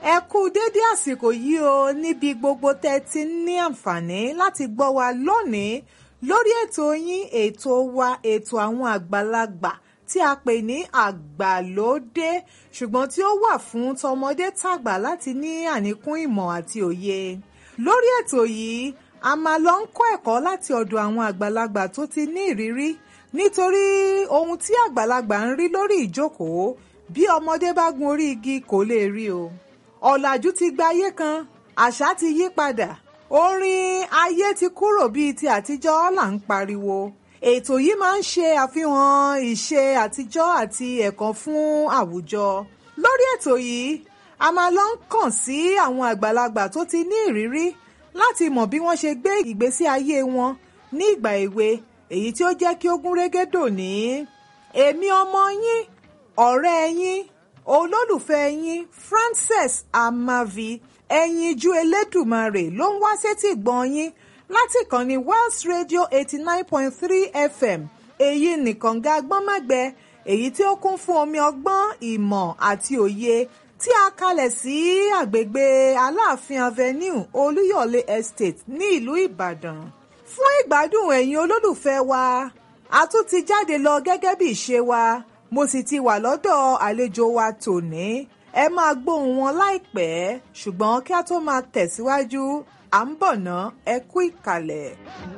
ẹ kú dédé àsìkò yìí o níbi gbogbo tẹ́ ti ní àǹfààní láti gbọ́ wa lónìí lórí ètò yín ètò wa ètò àwọn àgbàlagbà tí a pè ní àgbàlódé ṣùgbọ́n tí ó wà fún tọmọdé tàgbà láti ní àníkún ìmọ̀ àti òye lórí ètò yìí a máa lọ ń kọ́ ẹ̀kọ́ láti ọ̀dọ̀ àwọn àgbàlagbà tó ti ní ìrírí nítorí ohun tí àgbàlagbà ń rí lórí ìjókòó bí ọmọdé bá gun orí igi kò lè rí o ọ̀làjú ti gba ayé kan àṣà ti yí padà orin ayé ti kúrò bíi ti àtijọ́ là ń pariwo ètò yìí máa ń ṣe àfihàn ìṣe àtijọ́ àti ẹ̀kọ́ fún àwùjọ lórí ètò yìí a máa lọ ń kàn sí àwọn àgbàlagbà tó ti ní ìrírí láti mọ̀ bí wọ́n ṣe gbé ìgbésí ayé wọn ní ìgbà èwe èyí tí ó jẹ́ kí ó gún régé dòní èmi ọmọ yín ọ̀rẹ́ yín olólùfẹ́ yín Frances Amavi ẹyinjú Elédùmarè ló ń wá sétí gbọ̀n yín láti ìkànnì Wells Radio eighty nine point three FM èyí nìkan ga gbọ́nmágbẹ èyí tí ó kún fún omi ọgbọ́n ìmọ̀ àti òye tí a kalẹ̀ sí àgbègbè Aláàfin Avenue Olúyọ̀lé Estate ní ìlú Ìbàdàn fún ìgbádùn ẹ̀yin olólùfẹ́ wa a tún ti jáde lọ gẹ́gẹ́ bí ìṣe wa mo sì ti wà lọ́dọ̀ àlejò wa tòní ẹ máa gbóhùn wọn láìpẹ́ ṣùgbọ́n kí a tó máa tẹ̀síwájú à ń bọ̀ ná ẹ kú ìkàlẹ̀.